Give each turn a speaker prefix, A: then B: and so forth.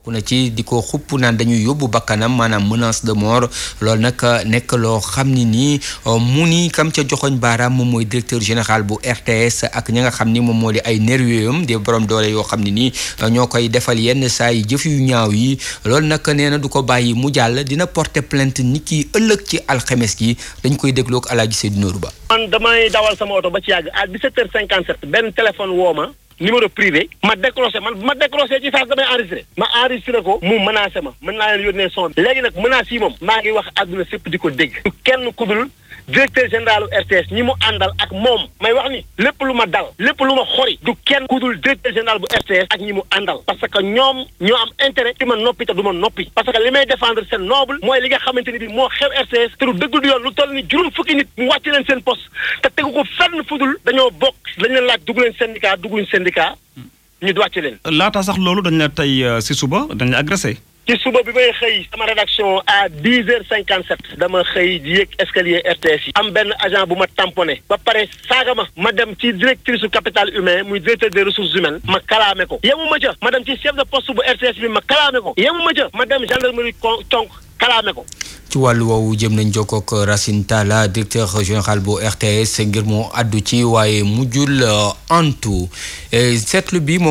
A: ku na ci di ko xupp naan dañuy yóbbu bakkanam maanaam menace de mort loolu nag nekk loo xam ni nii mu ni kam ca joxoñ baaraam moom mooy directeur général bu RTS ak ña nga xam ni moom moo di ay nervieux di borom doole yoo xam ne nii ñoo koy defal yenn saa yi jëf yu ñaaw yi loolu nag nee na du ko bàyyi mu jàll dina porter plainte ni ki ëllëg ci alxemes gi dañ koy dégloo ak Alaaji Seydou Nourou Ba.
B: man damay dawal sama oto ba ci yàgg à 17h57 benn téléphone woo ma numéro privé ma décroché man ma décroché ci saa damay enregistré ma enregistré ko mu menacé ma mën naa leen yónnee son bi léegi nag menace yi moom maa ngi wax àdduna sépp di ko dégg kenn ku dul directeur général RTS ñi mu àndal ak moom may wax ni lépp lu ma dal lépp lu ma xori du kenn ku dul directeur général bu RTS ak ñi mu àndal parce que ñoom ñoo am intérêt ci ma noppi te du ma noppi parce que li may défendre seen noble mooy li nga xamante ni bi moo xew RTS te du dëgg du yoon lu toll ni juróom fukki nit mu wàcc leen seen poste te tegu ko fenn fudul dañoo bokk dañ leen laaj dugg leen syndicat dugg leen syndicat ñu wàcc leen.
C: laata sax loolu dañ la tey si suba dañ la agressé.
B: ci suba bi may xëy sama rédaction à dix heures cinquante sept dama xëy di yéeg escalier RTS yi am benn agent bu ma tamponné ba pare saaga ma ma dem ci directrice su capital humain muy directeur des ressources humaines ma kalaame ko yemu ma ca ma dem ci chef de poste bu RTS bi ma kalaame ko yemu ma ca ma dem gendarmerie conk kalaame ko
A: ci wàllu woowu jëm nañ jokkoo ak Racine Talla directeur général bu RTS ngir mu àddu ci waaye mujjul antu seetlu bi moom